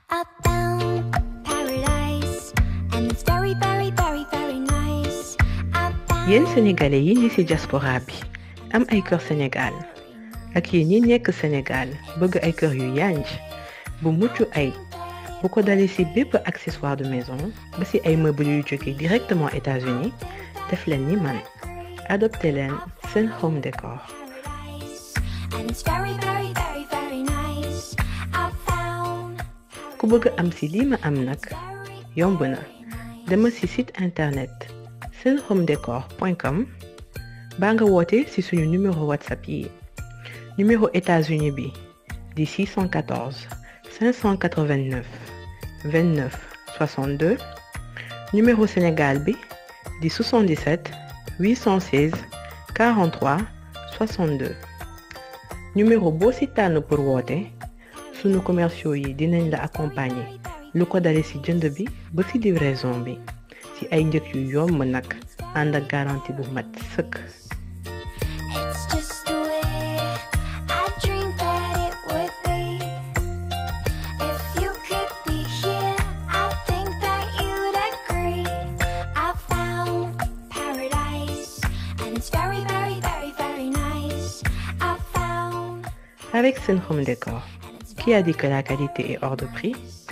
found paradise, and it's very, very, very, very nice. I found yéen sénégalais yi ñi ci diaspora bi am ay kër Sénégal ak yéen ñi nekk Sénégal bëgg ay kër yu yanj bu mucc ay bu ko dalee ci bépp accessoire de maison ba ci ay meubles yu jóge directement États-Unis def leen ni man adopté leen seen home décor paradise, and it's very, very, very, very nice. I found ku bëgg am ci lii ma am nag very, yomb na dama ci site internet senhomedecor.com baa nga woote ci suñu numéro whatsapp yi numéro États-Unis bi di 614 589 29 62 numéro Sénégal bi di 77 816 43 62 numéro boo ci tànn pour woote sunu commerciaux yi dinañ la accompagner lu ko dale ci jënd bi ba ci livraison bi ci ay njëg yu yomb nag ànd ak garantie bu mat sëkk It's just the way I dreamed that it would be. If you could be here, I think that you'd agree. I found paradise, and it's very, very, very, very nice. I found, avec Sen Home Decor qui a dit que la qualité est hors de prix